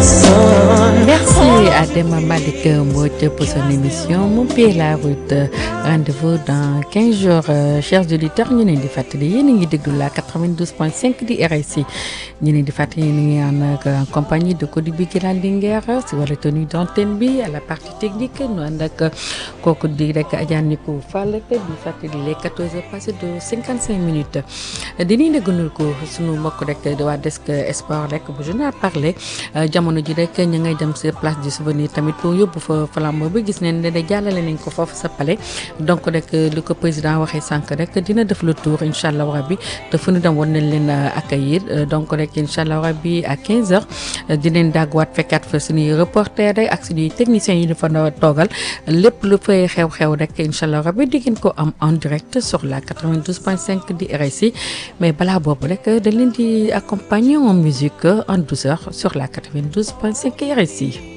Merci à Dema Malik Mbodj pour son émission Mon pied la route rendez-vous dans 15 jours chers auditeurs ñu leen di fàttali yéen a ngi déglu la 92.5 di RSI ñu leen di fàttali yéen a ngi ànd ak en compagnie de Cody bi Giral Linguère si wàllu tenue d'antenne bi à la partie technique ñu ànd ak kooku di rek Adja Nico Fall di fàttali les 14 heures passées de 55 minutes dinañ déglu ko sunu mbokk rek de waa desk sport rek bu journal parler jamono ji rek ñu ngay dem si place du souvenir tamit pour yóbbu fa flambeau bi gis nañ ne de jàllale nañ ko foofu sa palais donc rek li ko président waxee sànq rek dina def le tour incha allah rabbi te fu ñu dem war nañ leen accueillir donc rek incha allah rabbi à 15 heures dinañ dagguwaat fekkaat fa suñuy reporter rek ak suñuy techniciens yi ñu fa toogal lépp lu fay xew-xew rek incha allah rabbi di ngeen ko am en direct sur la 92.5 di RSI mais balaa boobu rek dañ leen di accompagner en musique en douceur sur la 92.5 RSI.